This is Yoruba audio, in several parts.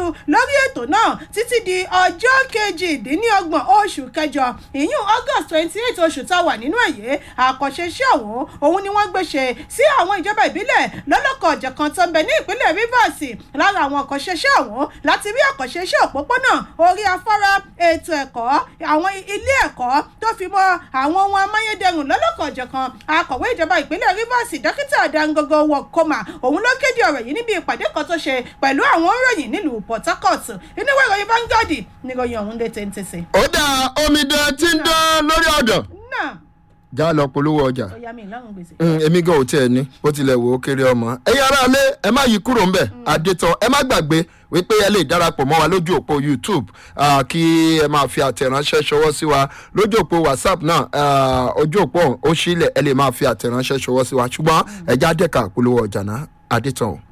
lórí ètò náà títí di ọjọ́ kejìdínlọ́gbọ̀n oṣù kẹjọ ìyún august twenty eight oṣù tá a wà nínú èyí àkànṣe iṣẹ́ ọ̀hún òun ni wọ́n gbé ṣe sí àwọn ìjọba ìbílẹ̀ lọ́lọ́kọ̀ ọ̀jọ̀kan tó ń bẹ ní ìpínlẹ̀ rivers lára àwọn àkànṣe iṣẹ́ ọ̀hún láti rí àkànṣe iṣẹ́ òpópónà orí afárá ètò ẹ̀kọ́ àwọn ilé ẹ̀kọ́ tó fi mọ́ àwọn ohun amáyédẹrùn lọ́lọ́kọ̀ ọ̀jọ̀kan akọ̀wé ìjọba ìpínlẹ̀ rivers dókítà dangogo wọ̀kọ́mà òun ló kéde ọ̀rọ̀ yìí níbi ìpàdé kan tó ṣe pẹ̀lú àwọn òǹròyìn nílùú port harcourt inúwé ìròyìn vanguard níròyìn ọ̀hún lè téńtése. ó dá omidan tí ń dán lórí ọ̀dọ̀ náà já lọ polówó ọjà ó yá mi ìlànà gbèsè. Mm, èmi gan ò tiẹ̀ ní bó tilẹ̀ wò ó kéré ọmọ ẹ̀yin ará ilé ẹ má yí kúrò ńbẹ̀ àdètàn ẹ má gbàgbé wípé ẹ lè darapọ̀ mọ́ wa lójú òpó youtube ah, kí ẹ máa fi àtẹ̀ránṣẹ́ ṣọwọ́ sí wa lójú òpó whatsapp náà ah, ojú òpó ọ̀hún ó sílẹ̀ ẹ lè máa fi àtẹ̀ránṣẹ́ ṣọwọ́ sí wa ṣùgbọ́n ẹja dẹ́ka polówó ọjà náà àdètàn o.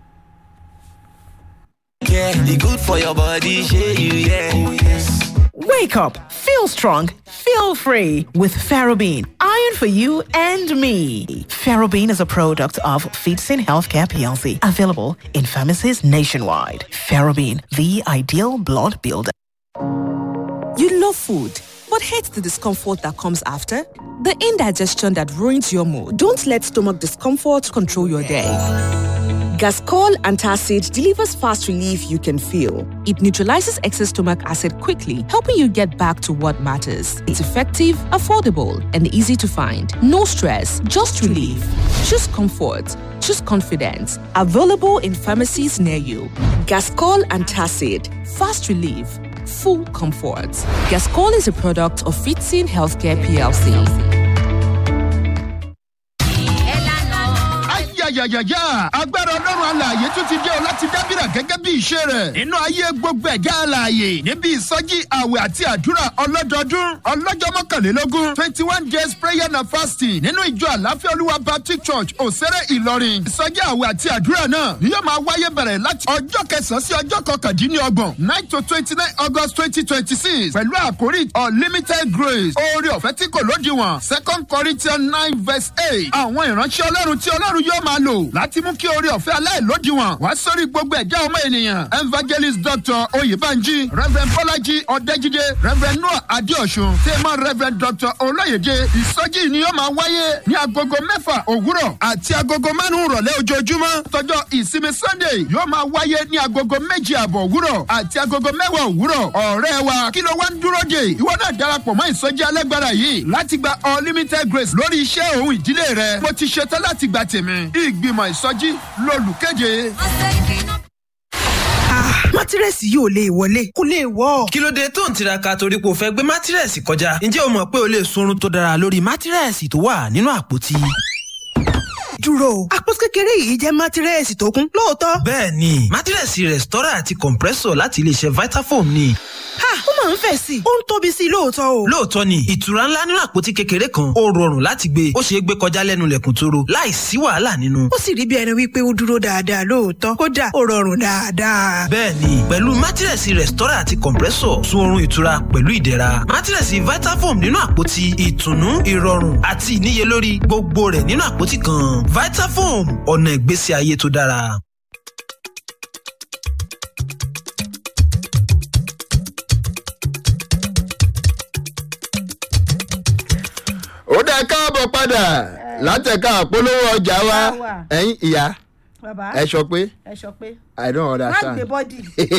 Yeah, the good for your body, share you, yeah. Oh, yes. Wake up, feel strong, feel free with Ferrobene. Iron for you and me. Ferrobene is a product of Feedsin Healthcare PLC, available in pharmacies nationwide. Ferrobene, the ideal blood builder. You love food, but hate the discomfort that comes after? The indigestion that ruins your mood. Don't let stomach discomfort control your day. Gascol Antacid delivers fast relief you can feel. It neutralizes excess stomach acid quickly, helping you get back to what matters. It's effective, affordable, and easy to find. No stress, just relief. Choose comfort. Choose confidence. Available in pharmacies near you. Gascol Antacid. Fast relief. Full comfort. Gascol is a product of Fitzin Healthcare PLC. ayayayaya agbára ọlọ́run alààyè tún ti dé o láti dábìrà gẹ́gẹ́ bí ìṣe rẹ̀ nínú ayé gbogbo ẹ̀já alààyè níbi ìsọjí àwẹ̀ àti àdúrà ọlọ́dọọdún ọlọ́jọ́ mọ́kànlélógún twenty one days prayer and fasting nínú ìjọ àláfíà olúwa baptist church òsèré ìlọrin ìsọjí àwẹ̀ àti àdúrà náà ni yóò máa wáyé bẹ̀rẹ̀ láti ọjọ́ kẹsàn-án sí ọjọ́ kọkàndínlọ́gbọ̀n nine to twenty nine august twenty twenty six pẹ̀lú àkórí unlimited grace oore ọ̀fẹ́ tí kò lódiwọ̀n second corinthians nine verse eight àwọn ìránṣẹ́ ọlọ́run tí ọlọ́run yóò máa lò láti mú kí oore ọ̀fẹ́ aláìlódiwọ̀n wá sórí gbogbo ẹ̀dá ọmọ ènìyàn evangelist dr oyèbánjí reverend bọ́lájí ọ̀dẹ́jídé reverend noah adéọ̀sùn tèmọ́ reverend dr olóyèdè ìsọjí ni yóò máa wáyé ní agogo mẹ́fà òwúrọ̀ àti agogo márùn-ún rọ̀lẹ́ ojoojúmọ́ tọjọ́ ìsinmi sunday yóò máa wáyé ní agogo méjì àbọ̀ òwúrọ̀ àti agogo mẹ́wàá òwúrọ̀ ọ̀rẹ́ wa kí ló wá ń dúró dè ìwọ náà darapọ̀ mọ́ ìsọjí alágbára yìí láti gba unlimited grace lórí iṣẹ́ òun ìdílé rẹ mo ti ṣetán láti gba tèmi ìgbìmọ̀ ìsọjí lolùkéde. mátírẹ́sì yóò lè wọlé kó lè wọ́. kí ló dé tó ń tiraka torí pé o fẹ́ gbé mátírẹ́sì kọjá ǹjẹ́ o mọ̀ pé o lè sunrun tó dára lórí mátírẹ́sì tó wà nínú àpótí. dúró àpótí kékeré yìí jẹ́ mátírẹ́sì tó kún lóòótọ́. bẹ́ẹ̀ ni mátírẹ́sì rẹ̀stọ́rà àti compressor láti iléeṣẹ́ vitafoam ni. ha ó máa ń fẹ̀ sí i ó ń tóbi sí i lóòótọ́ o. lóòótọ́ ni ìtura ńlá nínú àpótí kékeré kan ó rọrùn láti gbé ó ṣeé gbé kọjá lẹ́nu lẹ̀kùn tóró láì sí wàhálà nínú. ó sì rí bí ẹni wípé ó dúró dáadáa lóòótọ́ kódà ó rọrùn dáadáa. bẹ́ẹ̀ni pẹ̀lú mátírẹ̀sì rẹ̀stọ́rà àti compressor sun oorun ìtura pẹ̀lú ìdẹ̀ra mátírẹ̀sì vitafoam nínú àpótí ìtùnú ìrọ̀rùn àti ìníyelórí gbogbo rẹ̀ nínú àpótí kan vitafoam ọ̀nà ìgbésí ayé tó dára. ó dá káàbọ̀ padà látẹ̀ka àpolówó ọjà wa Wà. ẹ̀yin ìyá bàbá ẹ sọ pé ẹ sọ pé i don't má gbé understand. bọ́dì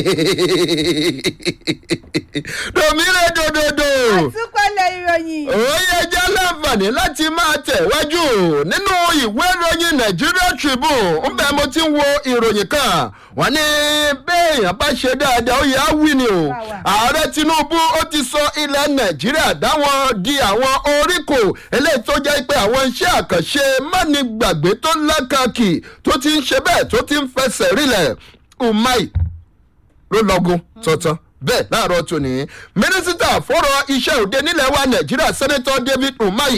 domire dododo àtúpalẹ̀ ìròyìn òye jẹ́ láǹfààní láti máa tẹ̀wájú nínú ìwé ìròyìn nigeria tribune ń bẹ́ẹ̀ mo ti ń wo ìròyìn kan wọ́n ní béèyàn bá ṣe dáadáa ó yẹ á wí ni o ààrẹ tinubu ó ti sọ ilẹ̀ nàìjíríà dáwọn di àwọn oríkò eléyìí tó jẹ́ pé àwọn iṣẹ́ àkànṣe mánigbàgbé tó lákàkì tó ti ń ṣe bẹ́ẹ̀ tó ti ń fẹsẹ̀ rílẹ̀ umai ló lọ́gùn tuntun bẹ́ẹ̀ láàárọ̀ tòní mínísítà fọ́rọ̀ iṣẹ́ òde nílẹ̀ wa nàìjíríà sẹ́nẹ́tọ̀ david umahi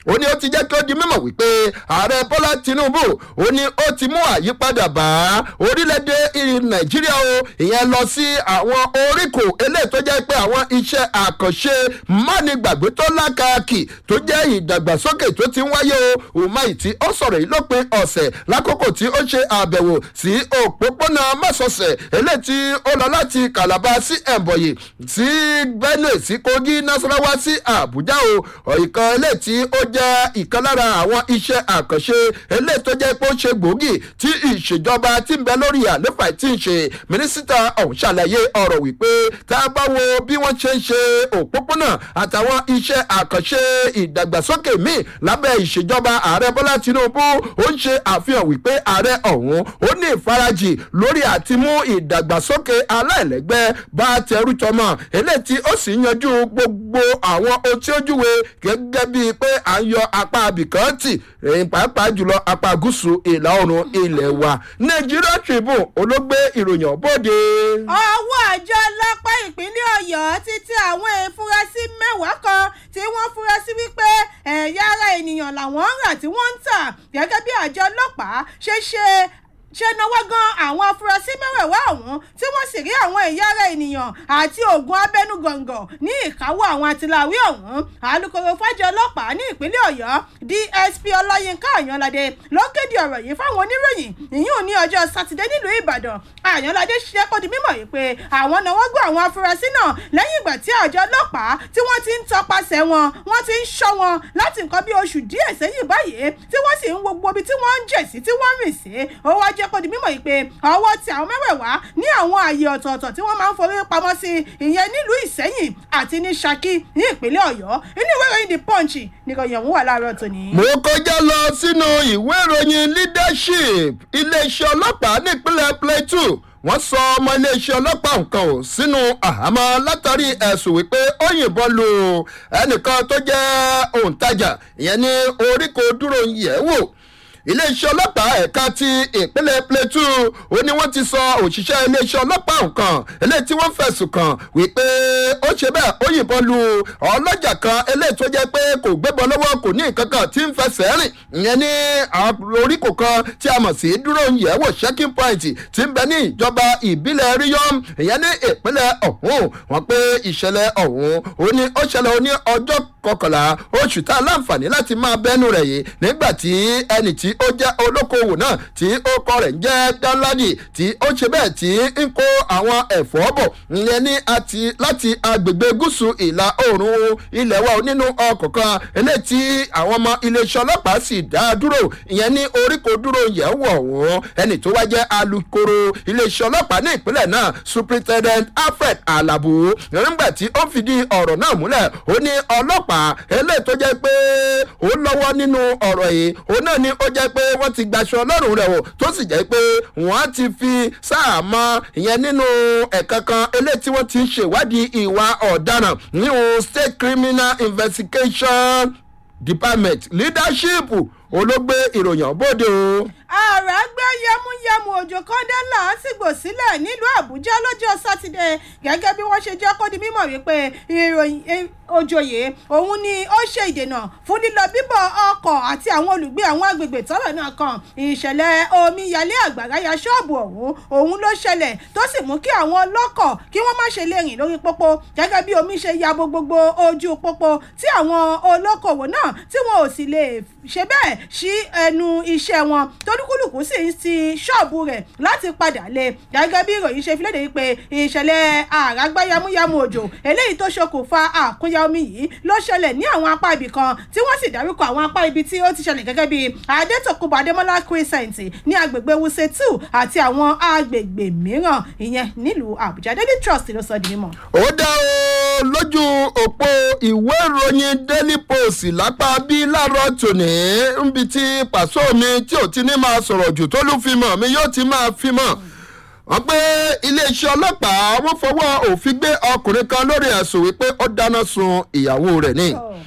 ó ní ó ti jẹ́ kí ó di mímọ̀ wípé ààrẹ bọ́lá tinubu ó ní ó ti mú àyípadà bá orílẹ̀-èdè nàìjíríà o ìyẹn lọ sí àwọn oríkò eléyìí tó jẹ́ pé àwọn iṣẹ́ àkànṣe mánigbàgbé tó lákàkì tó jẹ́ ìdàgbàsókè tó ti ń wáyé o umahi tí ó sọ̀rọ̀ yìí lópin ọ̀sẹ̀ lákòókò tí ó ṣe àbẹ̀wò sí òpópónà mọ́sọ̀ọ̀sẹ̀ eléyìí tí ó lọ láti calabar sí ẹ̀bọ̀yì sí benue sí kogi nasarawa sí abuja o ìkan eléyìí tí ó jẹ́ ìkan lára àwọn iṣẹ́ àkànṣe eléyìí tó jẹ́ pé ó ṣe gbòógì tí ìṣèjọba ti ń bẹ lórí àléfà tí ń ṣe mínísítà ọ̀hún ṣàlàyé ọ̀rọ̀ wípé tá a bá wo bí wọ́n ṣe ń ṣe òpópónà àtàwọn iṣẹ́ àkànṣe ìdàgbàsókè míì lábẹ́ ìṣèjọba ààrẹ bọ́lá tinubu ó ń ṣe àfihàn wípé ààrẹ ọ̀hún ó ní ìfarajì lórí àti mú ìdàgbàsókè aláìlẹ́gbẹ́ bá tẹrú tọmọ eléyìí tí ó sì yanjú gbogbo àwọn ohun tí ó júwe gẹ́gẹ́ bíi pé à ń yọ apá abìkan tì èyí pàápàá jùlọ apá gúúsù ìlà oòrùn ilẹ̀ wa nigeria tribune olóògbé ìròyìn ọ̀bọ̀dé. ọwọ́ àjọ ọlọ́pàá ìpínlẹ̀ ọ̀yọ́ ti tẹ àwọn ìfurasí mẹ́wàá kan tí wọ́n fura sí wípé ẹ̀yà ara ènìyàn làwọn ń rà tí wọ́n ń tà gẹ́gẹ́ bí àjọ ọlọ́pàá ṣe ṣe ṣe náwó gan àwọn afurasí mẹ́wẹ̀ẹ̀wá ọ̀hún tí wọ́n sì rí àwọn ẹ̀yà ara ènìyàn àti oògùn abẹnugọ̀ngọ̀ ní ìkáwọ́ àwọn àtìláwí ọ̀hún alūkkóró fájọ ọlọ́pàá ní ìpínlẹ̀ ọ̀yọ́ dsp ọláyínká àyànládé ló kéde ọ̀rọ̀ yìí fáwọn oníròyìn ìyún ní ọjọ́ sátidé nílùú ìbàdàn àyànládé ṣiṣẹ́ kó di mímọ̀ yìí pé àwọn náwó gbọ́ àwọn afurasí náà lẹ́yìn ìgbà tí àjọ ọlọ́pàá tí wọ́n ti ń tọpasẹ̀ wọn wọ́n ti ń ṣọ́ wọn láti nǹkan bí oṣù díẹ̀ sẹ́yìn báyìí tí wọ́n sì ń wo gbogbo ibi tí wọ́n ń jẹ̀ sí tí wọ́n ń rìn sí ó wá jẹ́ kó di mímọ̀ yìí pé ọwọ́ ti àwọn mẹ́wẹ̀ẹ̀wá ní àwọn ààyè ọ̀tọ̀ọ̀tọ̀ tí wọ́n máa ń forí pamọ́ sí ìyẹn nílùú ìsẹ́yìn àti ní ṣakí ní ìpínlẹ̀ ọ̀yọ́ inú ìwé ìròyìn the punch nìkan ọ̀hún wà láàárọ̀ tòní. mo kọjá lọ sínú ìwé ìròyìn leadership iléeṣẹ́ ọlọ́pàá nípínlẹ̀ plateau wọ́n sọ ọmọ iléeṣẹ́ ọlọ́pàá nǹkan ò sínú àhámọ́ látàrí ẹ̀sùn wípé ó yìnbọn lu ẹnìkan tó jẹ́ òǹtajà ìyẹn ní oríkò dúró yẹ̀ wò iléeṣẹ́ ọlọ́pàá ẹ̀ka ti ìpínlẹ̀ plateau ó ní wọ́n ti sọ òṣìṣẹ́ iléeṣẹ́ ọlọ́pàá nǹkan eléyìí tí wọ́n fẹ̀sùn kàn wípé ó ṣe bẹ́ẹ̀ ó yìnbọn lu ọlọ́jà kan eléyìí tó jẹ́ pé kò gbébọn lọ́wọ́ kò ní nǹkan kan tí ń fẹsẹ̀ rìn ìyẹn ní oríkò kan tí a mọ̀ sí dúró yẹ̀wò checking point tí ń bẹ ní ìjọba ìbílẹ̀ ríyọ́m ìyẹn ní ìpínlẹ̀ ọ̀hún wọn pé ìṣẹ̀lẹ̀ ọ̀hún ó ní ó ṣẹlẹ̀ ó ní ọjọ́ kọkànlá oṣù tá a láǹfààní láti máa bẹ́nu rẹ̀ yìí nígbà tí ẹnì tí ó jẹ́ olókoòwò náà tí ó kọ rẹ̀ ń jẹ́ dánládì tí ó ṣe bẹ́ẹ̀ tí ń kó àwọn ẹ̀fọ́ bọ̀ ìyẹn ní àti láti agbègbè gúúsù ìlà oòrùn ilẹ̀ wa nínú ọkọ̀ kan eléyìí tí àwọn ọmọ iléeṣẹ́ ọlọ́pàá sì dá dúró ìyẹn ní oríkò dúró yẹ̀ wọ̀ wọ́n ẹnì tó wá jẹ́ alukoro iléeṣẹ́ ọlọ́pàá ní ìpínlẹ̀ náà superintendent alfred alabu nígbà tí ó fìdí ọ̀rọ̀ náà múlẹ̀ ó ní ọlọ́pàá eléyìí tó jẹ́ pé ó lọ́wọ́ nínú ọ̀rọ̀ yìí òun náà ni ó jẹ́ pé wọ́n ti gbaṣọ ọlọ́run rẹ̀ o tó sì jẹ́ pé wọ́n ti fi sáàmọ́ ìyẹn nínú ẹ̀ka kan eléyìí tí wọ́n ti ń ṣèwádìí ìwà ọ̀daràn nínú state criminal investigation department leadership olóògbé ìròyìn ọ̀bọ̀dé o. ààrẹ gbé yẹmúyẹmú òjò kọ́ńdé làásìgbò sílẹ̀ nílùú àbújá lọ́jọ́ sátidé gẹ́gẹ́ bí wọ́n ṣe jẹ́ kó di mímọ̀ wípé ìròyìn òjòyè òun ni ó ṣe ìdènà fún lílọ bíbọ̀ ọkọ̀ àti àwọn olùgbé àwọn agbègbè tọ́rọ̀ náà kan ìṣẹ̀lẹ̀ omíyalé àgbàrá ya ṣọ́ọ̀bù ọ̀hún òun ló ṣẹlẹ̀ tó sì mú kí àwọn ọlọ́kọ̀ kí wọ́n má ṣe lè rìn lórí pópó gẹ́gẹ́ bí omi ṣe ya bo gbogbo ojú pópó tí àwọn olókòwò náà tí wọn ò sì lè ṣe bẹ́ẹ̀ sí ẹnu iṣẹ́ wọn tóníkùlùkù sì ń ti ṣọ́ọ̀bù rẹ̀ láti padà lé gẹ́gẹ́ bí ìròyìn ṣe fi léde wípé ìṣẹ̀lẹ̀ àràgbá yamuyamu òjò eléyìí tó ṣokùnfà àkúnya omi yìí ló ṣẹlẹ̀ ní àwọn apá ibì kan tí wọ́n sì dárúkọ àwọn apá ibi tí ó ti ṣẹlẹ̀ gẹ́gẹ́ bí adétòkùnbọ̀ adémọ́lá crescent ní agbègbè wuse two àti àwọn agbègbè mìíràn ìyẹn nílùú àbújá daily trust ló sọ di mímọ́. ó dá o lójú òpó ìwé ìròyìn daily post lápá bí láàárọ̀ tòní níbi tí pàṣọ mi tí ò ti ní máa sọ̀rọ̀ jù tó ló fi mọ̀ mi yóò ti máa fi mọ̀ wọ́n pé iléeṣẹ́ ọlọ́pàá wọ́n fọwọ́ òfin gbé ọkùnrin kan lórí ẹ̀sùn wípé ó dáná sun ìyàwó rẹ̀ ni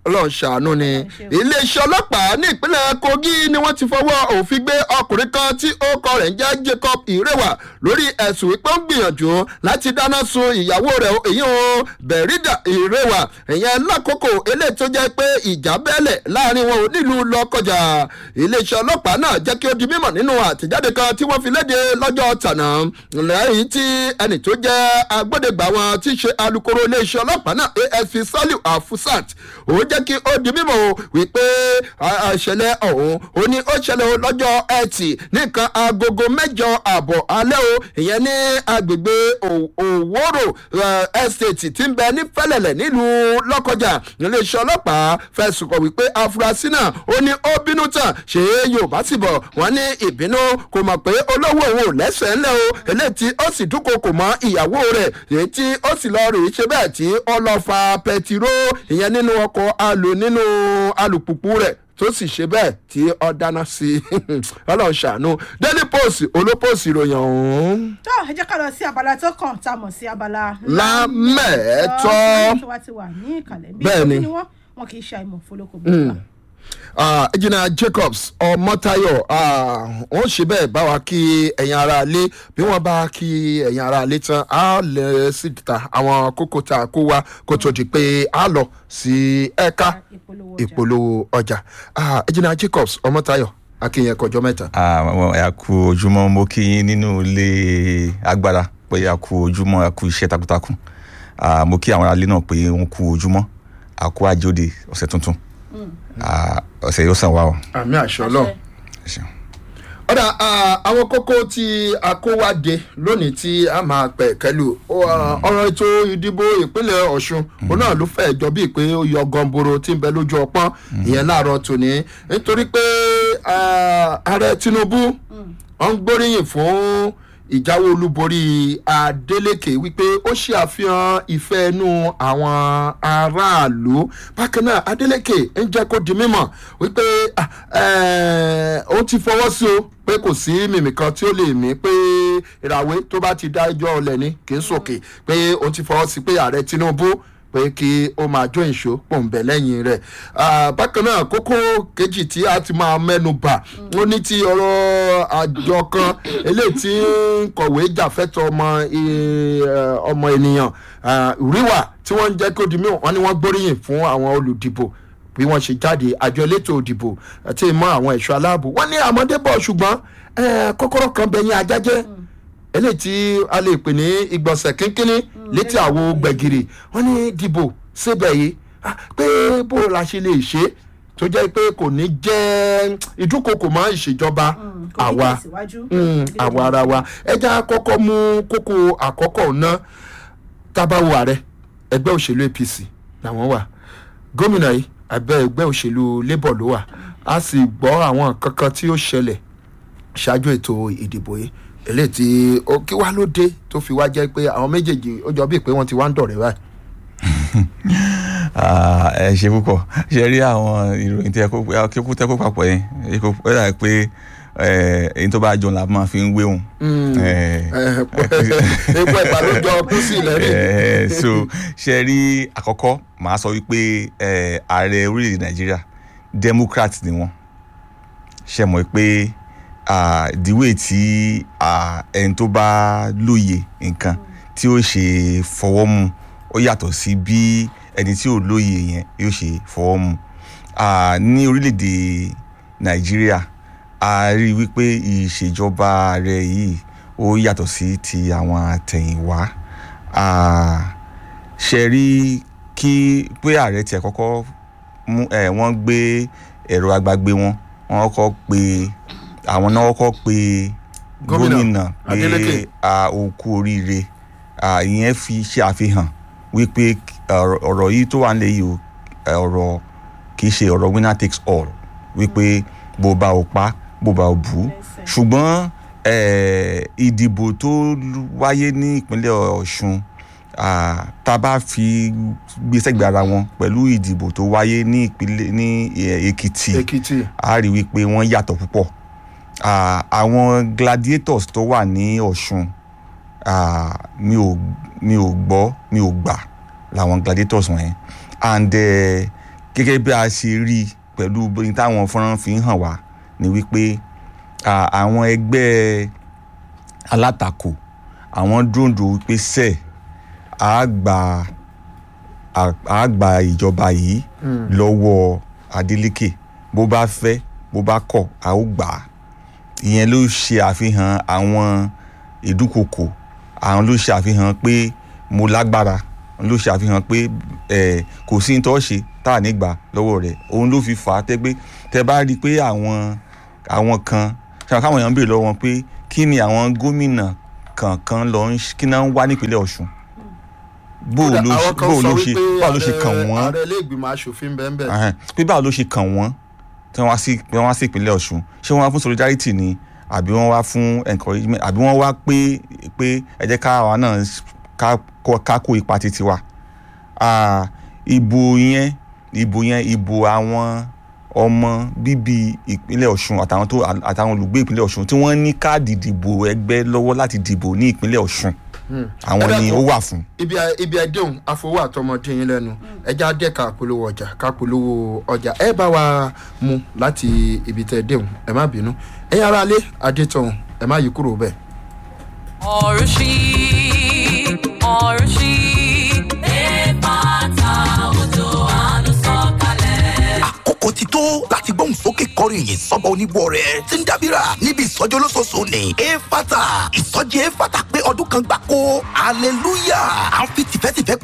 ọlọ́run ṣàánú ni iléeṣẹ́ ọlọ́pàá ní ìpínlẹ̀ kogi ni wọ́n ti fọwọ́ òfin gbé ọkùnrin kan tí ó kọ rẹ̀ ń jẹ́ jacob ìrẹwà lórí ẹ̀sùn wípé ó ń gbìyànjú láti dáná sun ìyàwó rẹ̀ èyí ò bẹ̀rídà ìrẹwà ìyẹn lákòókò eléyìí tó jẹ́ pé ìjà bẹ́ẹ̀lẹ̀ láàrin wọn ò nílùú lọ́kọjà iléeṣẹ́ ọlọ́pàá náà jẹ́ kí ó di mímọ̀ nínú àtẹ̀jáde kan tí wọ́n fi léde lọ́jọ́ tànà lẹ́yìn tí ẹnì tó jẹ́ agbódegbà wọn tí í ṣe alūkkóró iléeṣẹ́ ọlọ́pàá náà asp saliu afusat òun jẹ́ kí ó di mímọ̀ o wípé ìṣẹ̀lẹ̀ ọ̀hún ó ní ó ṣẹlẹ̀ o lọ́jọ́ ẹtì nìkan agogo mẹ́jọ àbọ̀ alẹ́ o ìyẹn ní agbègbè òwòrò estate tí ń bẹ ní fẹ́lẹ̀lẹ̀ nílùú lọ́kọjà iléeṣẹ́ ọlọ́pàá fẹ̀sùn kọ̀ wípé afurasí náà ó ní ó bínú tán ṣé yorùbá sì bọ̀ wọ́n ní ìbínú kò mọ̀ pé olówó òun ò lẹ́sẹ̀ ńlẹ̀ o eléyìí tí ó sì dúnkokò mọ́ ìyàwó rẹ̀ èyí tí ó sì lọ rèé ṣe bẹ́ẹ̀ tí ó lọ fa pẹtiró ìyẹn nínú ọkọ̀ alò nínú alùpùpù rẹ̀ tó sì ṣe bẹ́ẹ̀ tí ó dáná sí i ọlọ́run ṣàánú daily post olópost ìròyìn ọ̀hún. tó ẹ jẹ́ ká lọ sí abala tó kàn tá a mọ̀ sí abala. lámẹ̀ẹ́tọ́. tó wá ti wà ní ìkàlẹ̀ bí Bẹ́ẹ̀ ni. ni wọ́n wọn kì í ṣe àìmọ̀ fọlọ́kọ̀ bí Ah, ejina jacobs ọmọtayọ wọn ṣe bẹẹ bá wa kí ẹyin ara lé bí wọn bá kí ẹyin ara lé tán á lẹ síta àwọn kókó tá a kó wa kó tó di pé a lọ sí ẹka ìpolówó ọjà. ìpolówó ọjà Ah, ejina jacobs ọmọtayọ akínyẹn kọjọ mẹta. àwọn ẹ kú ojúmọ́ mo kí yín nínú ilé agbára pé a kú ojúmọ́ a kú iṣẹ́ takuntakun Ah, mo kí àwọn aráalé náà pé wọ́n kú ojúmọ́ a kú àjòdè ọ̀sẹ̀ tuntun Ah, ọ̀sẹ̀ yóò sàn wá o. àmì àṣọ náà. Ẹ ṣeun. ọ̀dà ah, àwọn kókó tí a kó wá dé lónìí tí a máa pẹ̀ kẹ́lù ah, ọ̀rọ̀ ètò ìdìbò ìpínlẹ̀ ọ̀ṣun òun náà ló fẹ́ jọ bíi pé ó yọ gọ̀ǹbòrò tí ń bẹ lójú ọpọ́n ìyẹn láàárọ̀ tòní nítorí pé ah, ààrẹ tinubu wọ́n ń gbóríyìn fún ìjáwé olúborí adeleke wípé ó ṣe àfihàn ìfẹ́ inú àwọn aráàlú bákan náà adeleke ń jẹ́ kó di mímọ̀ wípé ah, eh, ó ti fọwọ́ sí o pé kò sí mímì kan tí ó lè mí pé ìràwé tó bá ti dá ẹjọ́ ọlẹ̀ ní kì í sòkè pé ó ti fọwọ́ sí pé ààrẹ tinubu pé kí ó máa jó ìṣó pòǹbẹ lẹ́yìn rẹ̀ Ah, bákan náà kókó kejì tí a ti máa mẹ́nu bà ó ní ti ọ̀rọ̀ àjọ kan eléyìí tí ń kọ̀wé jàfẹ́tọ̀ ọmọ eh, ọmọ ènìyàn Ah, ríwà tí wọ́n ń jẹ́ kó di mí wọ́n ní wọ́n gbóríyìn fún àwọn olùdìbò bí wọ́n ṣe jáde àjọ elétò òdìbò àti ìmọ̀ àwọn ẹ̀ṣọ́ aláàbò wọ́n ní àmọ́dé bọ̀ ṣùgbọ́n eh, kọ́kọ́rọ́ kan bẹ̀yìn ajájẹ́ eléyìí tí a lè pè ní ìgbọ̀nsẹ̀ kínkínní létí àwo gbẹ̀gìrì wọ́n ní dìbò síbẹ̀ yìí ah, pé bó la ṣe lè ṣe é tó jẹ́ pé kò ní jẹ́ ìdúnkokò mọ́ ìṣèjọba kò ní àwa tẹ̀síwájú. mm, àwa ara wa ẹja kọ́kọ́ mú kókó àkọ́kọ́ ná tábàwò ààrẹ ẹgbẹ́ òṣèlú apc làwọn wà gómìnà yìí abẹ́ ẹgbẹ́ òṣèlú labour ló wà a sì gbọ́ àwọn kankan tí ó ṣẹlẹ̀ ṣáájú ètò ìdìbò yìí eléyìí tí ó kí wá ló dé tó fi wá jẹ́ pé àwọn méjèèjì ó jọ bíi pé wọ́n ti wá ń dọ̀rẹ́ báyìí. Ah, ẹ ṣe púpọ̀ ṣe rí àwọn ìròyìn tí ẹ kó kíkú tẹ́ kó papọ̀ yẹn ẹ kó- ó dà pé eh, èyí tó bá jọ la máa fi ń wéhùn. Eh, epo ẹ̀pà ló jọ kú sí lẹ́rìn. Eh, so ṣe rí àkọ́kọ́ màá sọ wípé eh, ààrẹ orílẹ̀-èdè nàìjíríà democrat ni wọ́n ṣe mọ̀ pé ah, the way tí ah, ẹni tó bá lóye nǹkan tí ó ṣe fọwọ́ mu ó yàtọ̀ sí bí ẹni tí ò lóye yẹn yóò ṣe fọwọ́ mu Ah, ní orílẹ̀-èdè nàìjíríà a rí i wípé ìṣèjọba ààrẹ yìí ó yàtọ̀ sí ti àwọn àtẹ̀yìnwá Ah, ṣe rí kí pé ààrẹ tiẹ̀ kọ́kọ́ mú ẹ̀ wọ́n gbé ẹ̀rọ agbágbé wọn wọ́n kọ́kọ́ pe àwọn náà kọ́kọ́ pe Gómìnà gómìnà pé Adeleke. a ò kú oríire Ah, ìyẹn fi ṣe àfihàn wípé ọ̀rọ̀ ọ̀rọ̀ yìí tó wà nílẹ̀ yìí o ẹ̀, ọ̀rọ̀ kì í ṣe ọ̀rọ̀ winner takes all wípé bó bá o pa bó bá o bù ú ṣùgbọ́n eh, ìdìbò tó lu- wáyé ní ìpínlẹ̀ ọ̀ṣun ah, tá a bá fi gbé sẹ́gbẹ̀ẹ́ ara wọn pẹ̀lú ìdìbò tó wáyé ní ìpínlẹ̀ ní eh, èkìtì èkìtì a rí wípé wọ́n yàtọ̀ púpọ̀ Ah, àwọn gladiators tó wà ní ọ̀ṣun ah, mi ò mi ò gbọ́ mi ò gbà làwọn gladiators wọ̀nyẹn and eh, gẹ́gẹ́ bí a ṣe rí i pẹ̀lú bí táwọn fọ́nrán fi ń hàn wá ni wípé à, àwọn ẹgbẹ́ alátakò àwọn dúndùn wípé sẹ́ẹ̀ á gba á- á gba ìjọba yìí lọ́wọ́ Adeleke bó bá fẹ́ bó bá kọ̀ a ó gbà á ìyẹn ló ṣe àfihàn àwọn ìdúnkokò àwọn ló ṣe àfihàn pé mo lágbára ló ṣe àfihàn pé ẹ kò sí ní tó ṣe tá à ní gbà lọ́wọ́ rẹ̀ òun ló fi fà á tẹ́ pé tẹ́ bá rí i pé àwọn àwọn kan ṣàwọn káwọn èèyàn ń béèrè lọ́wọ́ wọn pé kí ni àwọn gómìnà kankan lọ ń ṣ- kí náà ń wá nípínlẹ̀ Ọ̀ṣun bó Kódà ló ṣe àwọn kan bó sọ ló ṣe wípé báwo ló ṣe ààrẹ- kàn wọ́n ààrẹ ilé ìgbìmọ̀ asòfin bẹ́ẹ̀ bẹ́ẹ̀. Ẹhẹ́n. pé báwo ló ṣe kàn wọ́n tí wọ́n wá sí wọ́n wá sí ìpínlẹ̀ Ọ̀ṣun ṣé wọ́n wá fún solidarity ni àbí wọ́n wá fún encouragement àbí wọ́n wá pé pé ẹ jẹ́ ká àwa náà ká kó ká kó ipa títí wa Ah, ìbò yẹn ìbò yẹn ìbò àwọn ọmọ bíbí ìpínlẹ̀ Ọ̀ṣun àtàwọn tó àtàwọn olùgbé ìpínlẹ̀ Ọ̀ṣun tí wọ́n ní káàdì ìdìbò ẹgbẹ́ lọ́wọ́ láti dìbò ní ìpínlẹ̀ Ọ̀ṣun àwọn Ẹ ni dákun. ó wà fún. ibi ibi ẹdẹhùn àfọwọ́ àtọmọdé yín lẹ́nu ẹja dẹ́ka polówó ọjà ká polówó ọjà ẹ bá wa mú láti ibi tẹ ẹdẹhùn ẹ má bínú ẹ̀yin aráalé adétọ̀hún ẹ má yí kúrò bẹ́ẹ̀. ọ̀rùṣí ọ̀rùṣí ẹ̀ẹ́dẹ́gbàta òjò àánú sọ̀kalẹ̀. àkókò ti tó láti gbóhùn sókè kọrin yìí sọ́ba onígbọ́ rẹ̀ tí ń dábìrà níbi ìsọjí olóṣooṣù ní efata ìsọjí efata pé ọdún kan gbáko hallelujah à ń fi